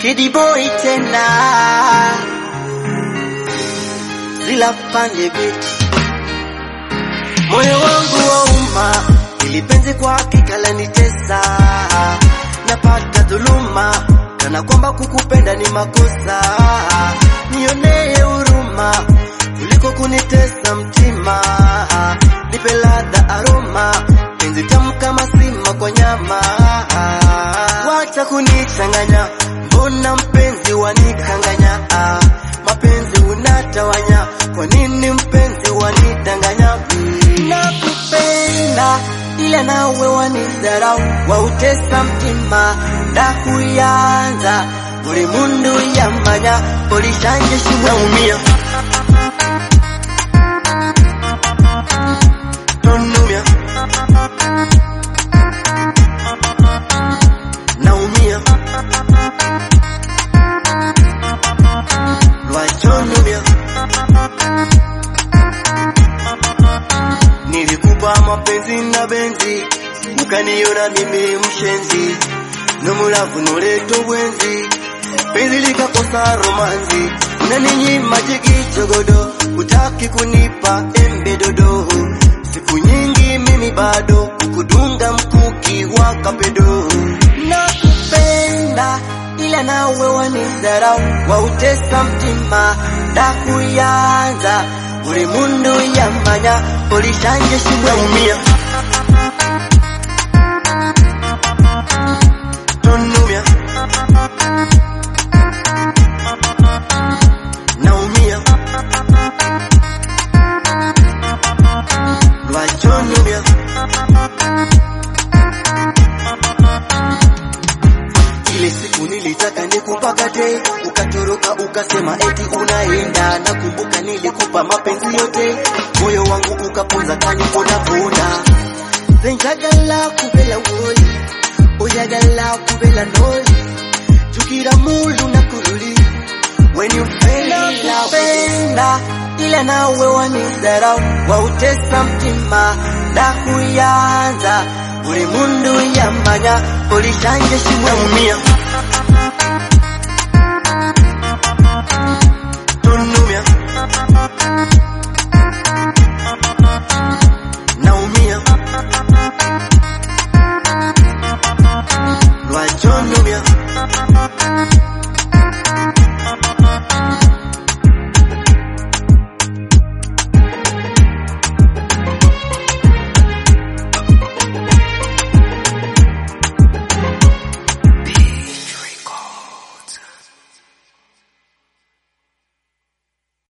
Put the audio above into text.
Kidi boy tena zila pande biti moyo wangu wauma, ili penzi kwa hakika lanitesa, napata dhuluma kana kwamba kukupenda ni makosa. Nionee huruma kuliko kunitesa mtima, nipe ladha aroma, penzi tamu kama sima kwa nyama. Wacha kunichanganya, mbona mpenzi wanikanganya? Ah, mapenzi unatawanya, kwa nini mpenzi wanidanganya? Nakupenda ila nawe wanidharau, wautesa mtima ndakuyanza buri mundu yamanya polishanje shimwe naumia tonumya naumia lwachonumya nilikupa mapenzi na benzi ukaniona mimi mshenzi nomulavu noleta obwenzi penzi likakosa romanzi unaninyima jigichogodo utaki kunipa embe dodo siku nyingi mimi bado kukudunga mkuki wa kapedo nakupenda ila nawe wanidharau wautesa mtima ndakuyanza buri mundu yamanya polishanje shimweumia tonumya naumia lwachonumya ile siku nilitaka nikupakate ukatoroka ukasema eti unaenda nakumbuka nilikupa mapenzi yote moyo wangu ukaponza kaniponapona senjagala kubela woli oyagala kubela noli jukira mulu nakululi when you fell in love penda ila nawe wanidharau wautesa mtima ndakuyanza buri mundu yamanya polishanje shimweumia tonumya naumia lwachonumya